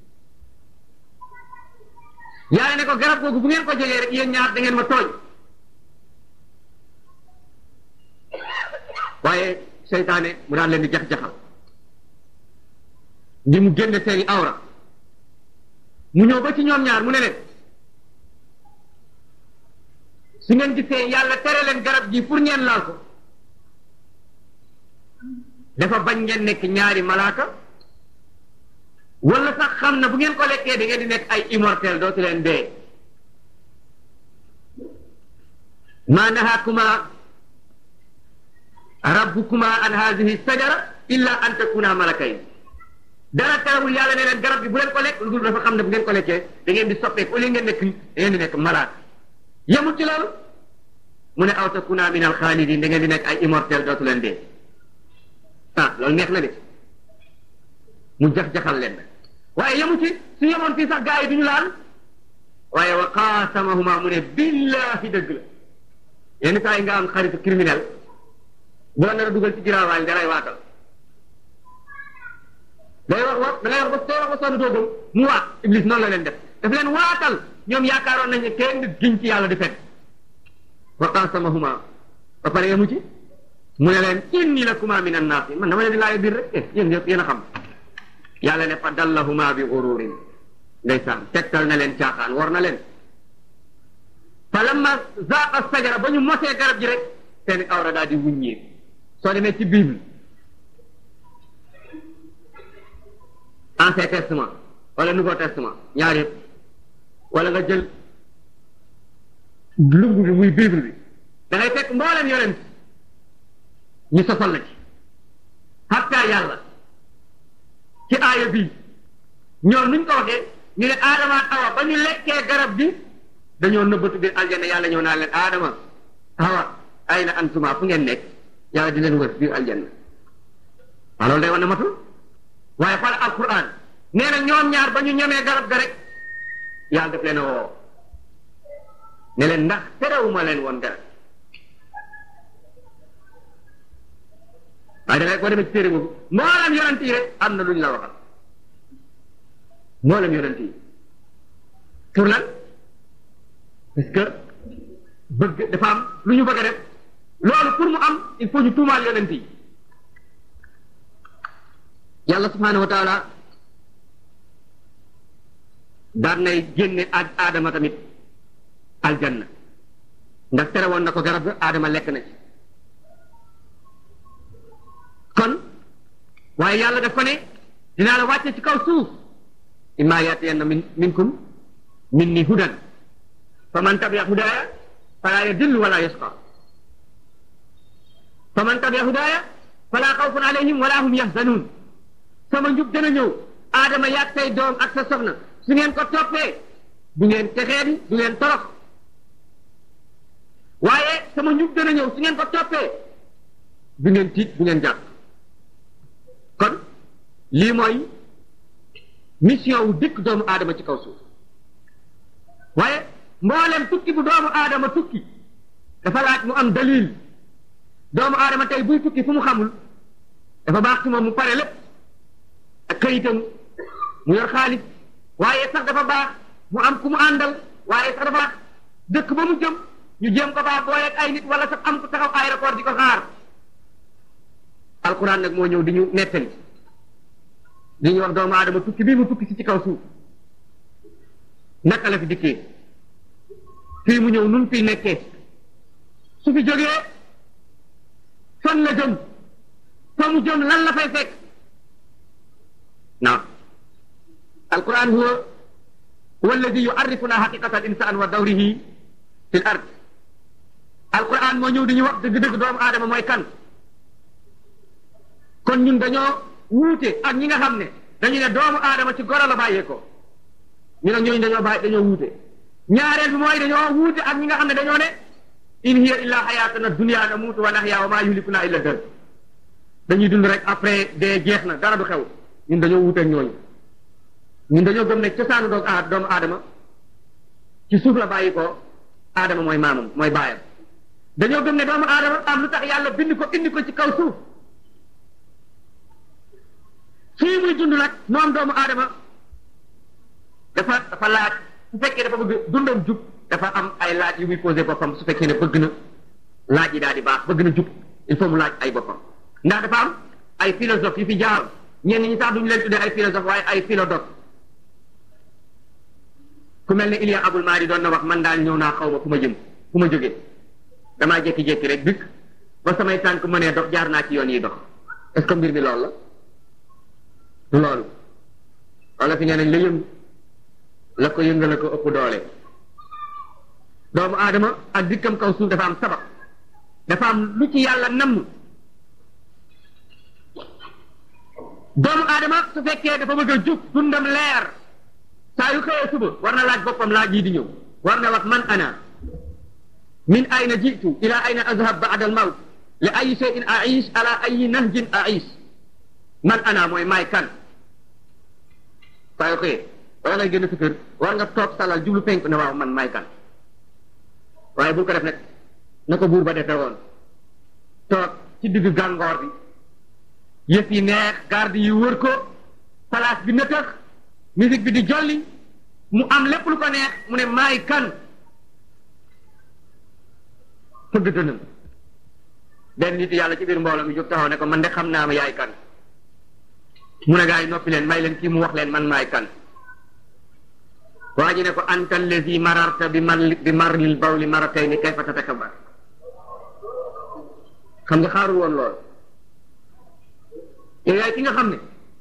yàlla ne ko garab googu bu ngeen ko jegee rek yéen ñaar da ngeen ma tooñ waaye seytaane mu daan leen di jax-jaxal ngi mu génne seeni awra mu ñëw ba ci ñoom ñaar mu ne leen su ngeen gisee yàlla tere leen garab gi pour ngeen laal ko dafa bañ ngeen nekk ñaari malaaka wala sax xam na bu ngeen ko lekkee da ngeen di nekk ay immortel dootu leen dee ma nahaakuma rabbukuma an hadihi sajara illa an takuna malakayn dara terewul yàlla ne leen garab gi bu leen ko lekk lu dul dafa xam ne bu ngeen ko lekkee da ngeen di soppeeku au lieu ngeen nekk da ngeen di nekk malaaka yemul ci loolu mu ne aw takuna min al xaalidin da ngeen di nekk ay immortel dootu leen dee ah loolu neex na de mu jax-jaxal leen waaye yemu ci su yemoon fii sax gaa yi duñu laal waaye wa qaasamahuma mu ne billahi dëgg la yenn saa yi nga am xaritu criminel bu la nar a dugal ci giraawaay da lay waatal day wax wax da ngay wax ba soo wax ba sonn doogam mu waat iblis noonu la leen def daf leen waatal ñoom yaakaaroon nañu ne kenn giñ ci yàlla di fekk wa qaasamahuma ba pare yemu ci mu ne leen inni lakuma min annaasi man dama leen di laaj biir rek eh yéen ñëpp yéen a xam yàlla ne fa dallahuma bi ururin ndeysaan tegtal na leen caaxaan war na leen fa lamma zaaqa sajara ba ñu mosee garab ji rek seeni awra daal di wuññee soo demee ci bible ancien testament wala nouveau testament ñaar yëpp wala nga jël lumb bi muy bible bi da ngay fekk mboolem yonent ñu sosal la ci hatta yàlla ci aaya bii ñoom nuñ ko waxee ñu ne aadama ak awa ba ñu lekkee garab bi dañoo nëbbatu biir aljanna yàlla ñëw naa leen aadama awa ay na antuma fu ngeen nekk yàlla di leen wër biir aljanna waaw loolu day wane matul waaye xool alquran nee na ñoom ñaar ba ñu ñemee garab ga rek yàlla def leen a woo ne leen ndax terewuma leen woon garab waaye da ngay boo demee ci téere boobu mboolem yonent yi rek am na lu ñu la waxal mboolem yonent yi pour lan parce que bëgg dafa am lu ñu bëgg a def loolu pour mu am il faut ñu tuumaal yonent yi yàlla subhanahu wa taala daan nay génne aadama tamit aljanna ndax tere woon na ko garab ga aadama lekk na ci kon waaye yàlla daf ko ne dinaa la wàcce ci kaw suuf imma yaatiyanna min minkum minni hudan fa man tabia hudaaya fala yadillu wala yasqa fa man tabia hudaaya fala xawfun alayhim wala hum yahzanun sama njub dana ñëw aadama yaag say doom ak sa soxna su ngeen ko toppee du ngeen texeedi du ngeen torox waaye sama njub dana ñëw su ngeen ko toppee du ngeen tiit du ngeen jàpp kon lii mooy mission wu dikk doomu aadama ci kaw suuf waaye mboolem tukki bu doomu aadama tukki dafa laaj mu am dalil doomu aadama tey buy tukki fu mu xamul dafa baax ci moom mu pare lépp ak këyitam mu yor xaalis waaye sax dafa baax mu am ku mu àndal waaye sax dafa baax dëkk ba mu jëm ñu jéem ko baax booleeg ay nit wala sax am ku taxaw aéroport di ko xaar alquran nag moo ñëw di ñu nettali di ñu wax doomu aadama tukki bii mu tukki si ci kaw suuf naka la fi dikkee fii mu ñëw nun fii nekkee su fi jógee fan la jëm fa mu jëm lan la fay fekk naam alquran huwa huwa alladi yuarrifuna haqiqata al insan wa dawrihi fi l ard alquran moo ñëw di ñu wax dëgg-dëgg doomu aadama mooy kan kon ñun dañoo wuute ak ñi nga xam ne dañu ne doomu aadama ci goro la bàyyeekoo ñu ne ñooñu dañoo bàyyi dañoo wuute ñaareel bi mooy dañoo wuute ak ñi nga xam ne dañoo ne in hiya illa hayatuna dunya namuutu wa nahya wa ma yuhlikuna illa dër dañuy dund rek après dee jeex na dara du xew ñun dañoo wuute ak ñooñu ñun dañoo gëm ne cosaanu doog a doomu aadama ci suuf la bàyyi ko aadama mooy maamam mooy baayam dañoo gëm ne doomu aadama am lu tax yàlla bind ko indi ko ci kaw suuf fii muy dund nag moom doomu aadama dafa dafa laaj su fekkee dafa bëgg dundam jub dafa am ay laaj yu muy posé boppam su fekkee ne bëgg na laaj yi daal di baax bëgg na jub il faut mu laaj ay boppam ndax dafa am ay philosophe yu fi jaar ñenn ñi sax duñu leen tuddee ay philosophe waaye ay philodoxe ku mel ne Ilia Abul Maadi doon na wax man daal ñëw naa xaw ma fu ma jëm fu ma jógee damaa jékki-jékki rek dikk ba samay tànk mënee dox jaar naa ci yoon yi dox est-ce que mbir mi loolu la loolu wala fi nee nañ la yëngu la ko yëngal la ko ëpp doole doomu aadama ak dikkam kaw suuf dafa am sabab dafa am lu ci yàlla namm doomu aadama su fekkee dafa bëgg a jub dundam leer saa yu xëyee suba war na laaj boppam laaj yi di ñëw war na wax man ana min ayna jitu ila ayna azhab ba'da al mawt li ay shay'in a'ish ala ayi nahjin a'ish man ana mooy maay kan saa yu xëyee wala ngay génn sa kër war nga toog salal jublu penk ne waaw man maay kan waaye bul ko def nag na ko buur ba defee woon toog ci digg gàngoor bi yëf yi neex garde yi wër ko place bi nëtëx musique bi di jolli mu am lépp lu ko neex mu ne maay kan fëgg dënam benn nit yàlla ci biir mbooloo mi jóg taxaw ne ko man de xam naa ma yaay kan mu ne gaa yi noppi leen may leen kii mu wax leen man maay kan waa ji ne ko anta allazi mararta bi mar bi marlil bawli maratayni kayfa tatakabbar xam nga xaarul woon lool yow yaay ki nga xam ne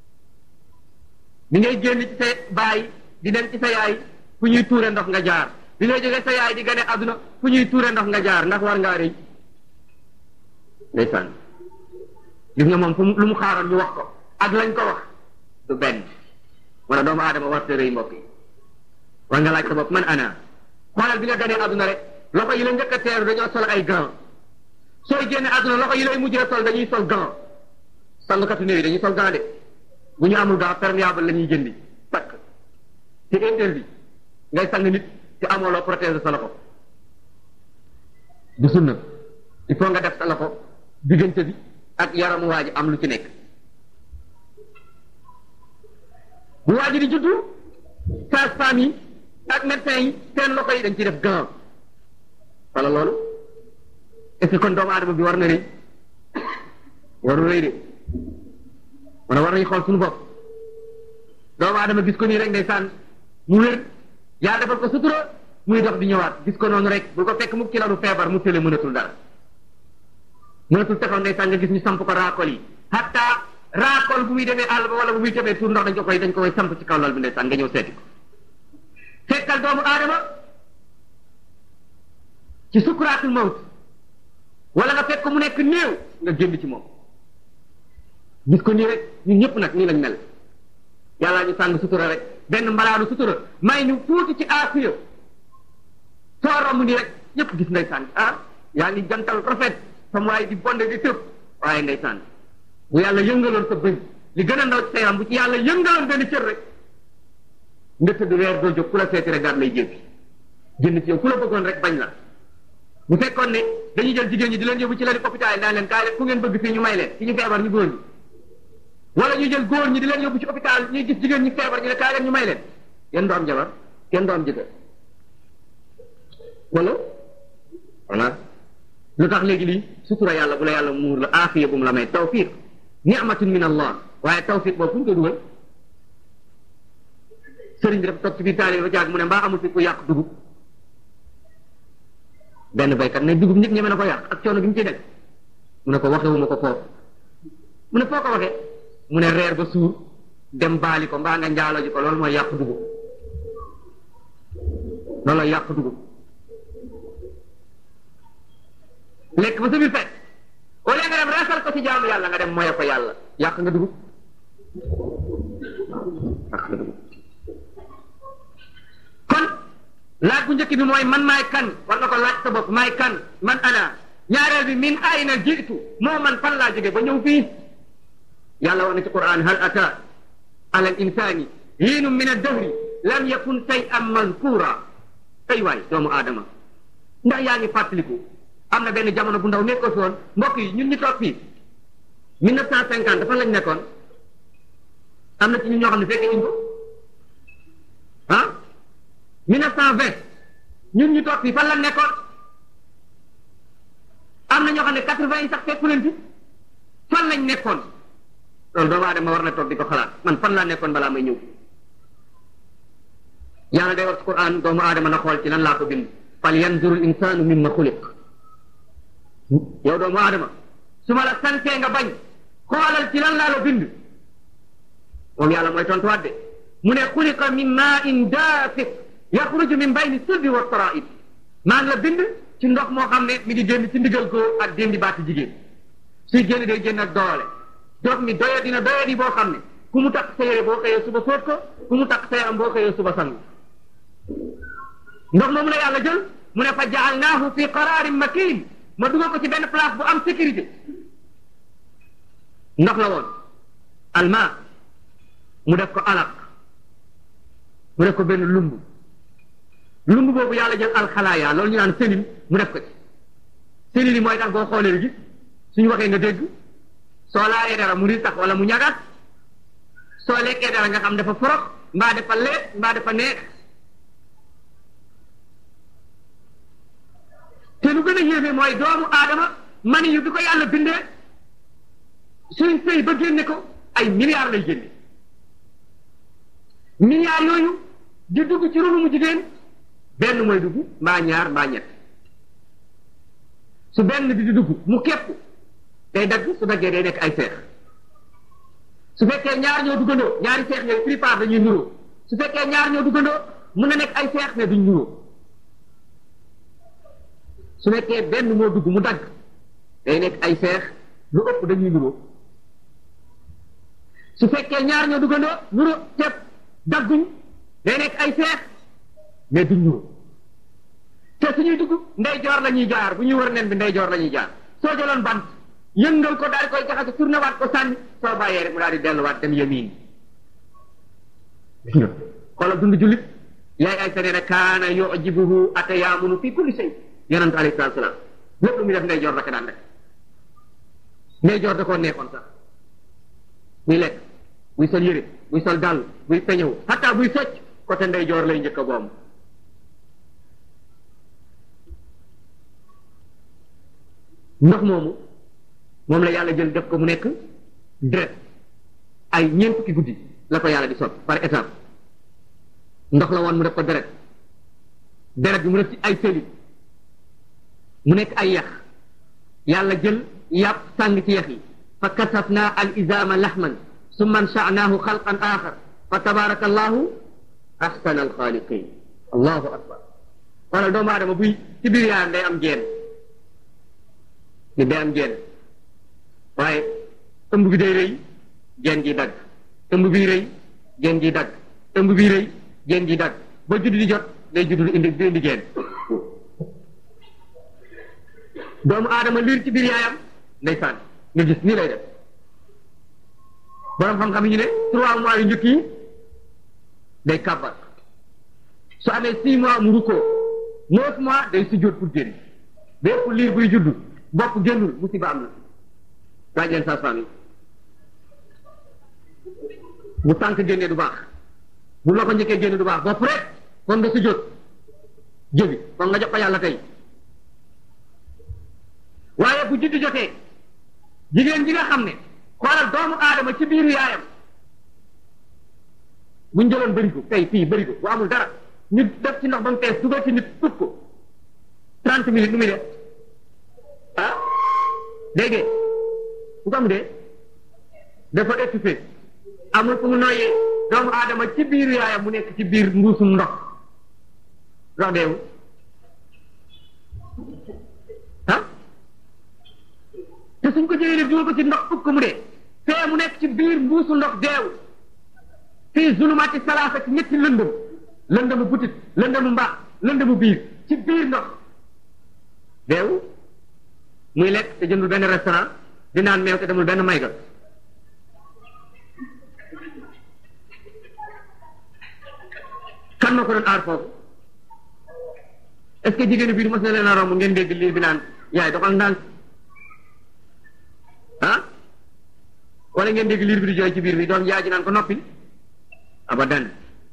bi ngay génn ci sa baay di dem ci sa yaay fu ñuy tuure ndox nga jaar bi ngay jógee sa yaay di gane àdduna fu ñuy tuure ndox nga jaar ndax war ngaa rëy ndeysaan gis nga moom fu lu mu xaaroon ñu wax ko ak lañ ko wax du benn wala doomu aadama war te rëy mbokk yi war nga laaj sa bopp man ana xoolal bi nga ganee àdduna rek loxo yi la njëkk a teeru dañoo sol ay gants sooy génne àdduna loxo yi lay mujjee sol dañuy sol gants sangkatu néew yi dañuy sol gants de bu ñu amul gants perméable la ñuy jëndi takk ci interdit ngay sang nit te amoo loo protéger sa loxo du sunna il faut nga def sa loxo diggante bi ak yaramu waa ji am lu ci nekk bu waa ji di juddu sage-femme yi ak médecin yi seen loxo yi dañ ci def gant wala loolu est ce que kon doomu aadama bi war na rëy waru rëy de wala war nañu xool suñu bopp doomu aadama gis ko nii rek ndeysaan mu wér yàlla defal ko sutura muy dox di ñëwaat gis ko noonu rek bu ko fekk mu ci lalu feebar mu tële mënatul dara mënatul taxaw ndeysaan nga gis ñu samp ko raakol yi hatta raakol bu muy demee àll ba wala bu muy demee tur ndox dañ ko koy dañ ko koy samp ci kaw lal bi ndeysaan nga ñëw seeti ko fekkal doomu aadama ci sukuraatul mawt wala nga fekk ko mu nekk néew nga génn ci moom gis ko nii rek ñun ñëpp nag nii lañ mel yàlla ñu sàng sutura rek benn mbalaanu sutura may ñu tuuti ci aafiya soo romb nii rek ñëpp gis ndeysaan ah yaa ngi jantal rafet sam waaye di bonde di tëb waaye ndeysaan bu yàlla yëngaloon sa bëñ li gën a ndaw ci sa yaram bu ci yàlla yëngaloon benn cër rek nga tëdd weer doo jóg ku la seeti rek daal lay jéppi jënd ci yow ku la bëggoon rek bañ la bu fekkoon ne dañuy jël jigéen ñi di leen yóbbu ci lali hôpital yi naan leen kaay leen ku ngeen bëgg fii ñu may leen ci ñu feebar ñu góor ñi wala ñu jël góor ñi di leen yóbbu ci hôpital ñuy gis jigéen ñi feebar ñu ne kaay leen ñu may leen kenn du am jabar kenn du am jëkkër wala voilà lu tax léegi lii sutura yàlla bu la yàlla muur la aafiya bu mu la may tawfiq ni'matun min allah waaye tawfiq boobu fu ñu ko dugal sëriñ bi dafa toog ci biir taali ba jaag mu ne mbaa amul fi ku yàq dugub benn baykat ne dugub nit ñeme na ko yàq ak coono gi mu ciy def mu ne ko waxewuma ko foofu mu ne foo ko waxee mu ne reer ba suur dem baali ko mbaa nga njaalo ji ko loolu mooy yàq dugub loolu yàq dugub lekk ba sa biir fekk au lieu nga dem reesal ko ci jaamu yàlla nga dem moye ko yàlla yàq nga dugub yàq nga dugub kon laaj bu njëkk bi mooy man maay kan war nga ko laaj sa bopp maay kan man ana ñaareel bi min ayna jiitu moo man fan laa jóge ba ñëw fii yàlla wax na ci quran hal ata ala al insani hiinum min addahri lam yakun shay'an mazkura ay waay doomu aadama ndax yaa ngi fàttaliku am na benn jamono bu ndaw nekkoo fi woon mbokk yi ñun ñu toog fii mille neuf cent cinquante fan lañ nekkoon am na ci ñun ñoo xam ne fekkee ñu ko ah mille neuf cent vingt ñun ñu toog fii fan lañ nekkoon am na ñoo xam ne quatre vingt yi sax fekku leen fi fan lañ nekkoon loolu doomu aadama war na toog di ko xalaat man fan laa nekkoon balaa may ñëw yàlla day wax ci Quran doomu aadama na xool ci lan laa ko bind fal yanzur al insanu mimma xuliq yow doomu aadama su ma la santee nga bañ xoolal ci lan laa la bind moom yàlla mooy tontuwaat de mu ne xuliqa min maa in daafiq yaxruju min bayni sulbi wa taraib maa ngi la bind ci ndox moo xam ne mi ngi génn ci ndigal góor ak déndi baati jigéen suy génn day génn ak doole ndox mi doya dina doya di boo xam ne ku mu takk sa yére boo xëyee suba fóot ko ku mu takk sa yaram boo xëyee suba sang ndox moomu la yàlla jël mu ne fa jaalnaahu fi qararin makin ma dugal ko ci benn place bu am sécurité ndox la woon alma mu def ko alaq mu def ko benn lumb lumb boobu yàlla jël alxalaaya loolu ñu naan selil mu def ko ci selil yi mooy tax boo xoolee gis suñu waxee nga dégg soo laalee dara mu di tax wala mu ñagat soo lekkee dara nga xam dafa forox mbaa dafa leet mbaa dafa neex te lu gën a yéeme mooy doomu aadama mani yu bi ko yàlla bindee suñ sëy ba génne ko ay milliards lay génne milliards yooyu di dugg ci ronu mu jigéen benn mooy dugg mbaa ñaar mbaa ñett su benn bi di dugg mu képp day dagg su daggee day nekk ay seex su fekkee ñaar ñoo duggandoo ñaari seex yooyu plupart dañuy nuroo su fekkee ñaar ñoo duggandoo mun na nekk ay seex ne duñ nuroo su fekkee benn moo dugg mu dagg day nekk ay seex lu ëpp dañuy nuroo su fekkee ñaar ñoo duggandoo nuroo ceeb dagguñ day nekk ay seex mais duñ nuroo te suñuy dugg ndeyjoor la ñuy jaar bu ñuy wër nen bi ndeyjoor la ñuy jaar soo jëloon bant yëngal ko daal di koy jaxase tourné waat ko sànni soo bàyyee rek mu daal di delluwaat dem yamiin xoolal dund jullit yaay ay sa nee na kaana yujibuhu atayaamunu fi kulli shay yonent alayhi salaatu salaam lépp lu muy def ndeyjoor la ko daan def ndeyjoor da koo neexoon sax buy lekk buy sol yére buy sol dàll buy peñewu hatta buy socc côté ndeyjoor lay njëkk a boom ndox moomu moom la yàlla jël def ko mu nekk deret ay ñeent fukki guddi la ko yàlla di sot par étape ndox la woon mu def ko deret deret bi mu def ci ay seli mu nekk ay yax yàlla jël yàpp sàng ci yax yi fa kasafna al izama lahman summa ansha'nahu xalqan axar fa tabaraka allahu ahsana alxaaliqin allahu akbar wala doomu aadama buy ci biir yaayam day am jeen ni day am jeen waaye ëmb bi day rëy jeen ji dagg ëmb bi rëy jeen ji dagg ëmb bi rëy jeen ji dagg ba judd di jot day judd di indi di indi jeen doomu aadama liir ci biir yaayam ndeysaan nga gis nii lay def borom xam-xam yi ñu ne trois mois yu njëkk yi day kàbbar su amee six mois mu rukkoo neuf mois day sujjóot pour génn bépp liir buy judd bopp génnul musiba am na laaj leen sage-femme yi bu tànk génnee du baax bu loxo njëkkee génne du baax bopp rek kon nga sujjóot jëbi kon nga jox ko yàlla tey waaye bu juddu jotee jigéen ji nga xam ne xoolal doomu aadama ci biiru yaayam buñ jëloon bërigo tey fii bërigo bu amul dara ñu def ci ndox ba mu fees dugal ci nit tut ko trente minutes nu muy def ah dégg bu ko am dee dafa étouffé amul fu mu noyyee doomu aadama ci biiru yaayam mu nekk ci biir mbuusum ndox ndox deewu ah te suñ ko jëlee dugal ko ci ndox fukk mu dee fee mu nekk ci biir mbuusu ndox deewu fii zulumaati salaasa ci ñetti lëndëm lëndëmu butit lëndëmu mbaax lëndëmu biir ci biir ndox deewu muy lekk te jëndul benn restaurant di naan meew te demul benn mayga kan na ko doon aar foofu est-ce que jigéenu biir mos na leen a romb ngeen dégg lii bi naan yaay doxal ndànk ah wala ngeen dégg liir bi di jooy ci biir bi doom yaay ji naan ko noppil abadan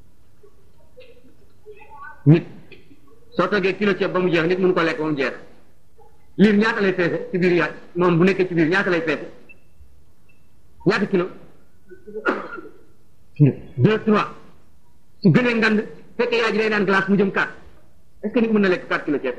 nit soo toggee kilo ceeb ba mu jeex nit mënu ko lekk ba mu jeex liir ñaata lay peese ci biir yaay moom bu nekkee ci biir ñaata lay peese ñaata kilo deux trois su gënee ngand fekkee yaay ji day naan glace mu jëm quatre est-ce que nit mën na lekk quatre kilo ceeb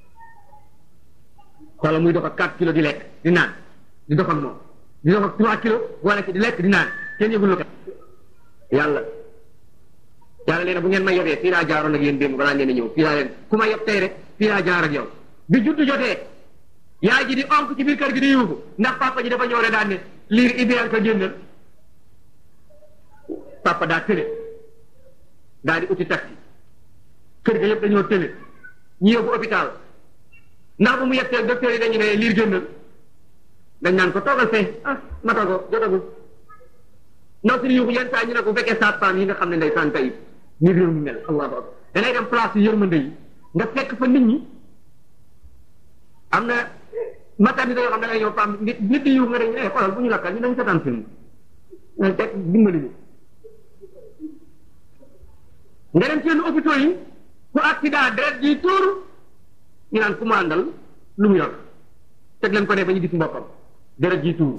wala muy dox ak quatre kilo di lekk di naan di dox ak moom di dox ak trois kilos wala ci di lekk di naan kenn yëgul lu ko yàlla yàlla leen bu ngeen ma yebee fii laa jaaroon ak yéen démb balaa ngeen a ñëw fii laa leen ku ma yeb tey rek fii laa jaar ak yow bi juddu jotee yaay ji di onk ci biir kër gi di yuuxu ndax papa ji dafa ñëw rek daan ne liir idéal ko génnal papa daa tële daa di uti taxi kër ga yëpp dañoo tële ñu yóbbu hôpital ndax bu mu yettee docteur yi dañu ne liir génnal dañ naan ko toogal fee ah mata ko jotagul ndaw si yuuxu yenn saa ñu ne ko bu fekkee saat femme yi nga xam ne ndey saan tey ni réew mi mel allahu akbar da ngay dem place yu yërmande yi nga fekk fa nit ñi am na maternité yoo xam ne da ngay ñëw femme nit nit di yuuxu nga dañ ne xoolal bu ñu lakkal ñu dañ seetaan film nga teg dimbali ñu nga dem ci yenn hôpitaux yi ku accident deret ji tuuru ñu naan ku mu àndal lu mu yor teg leen ko ne ba ñu gis mboppam deret ji tuuru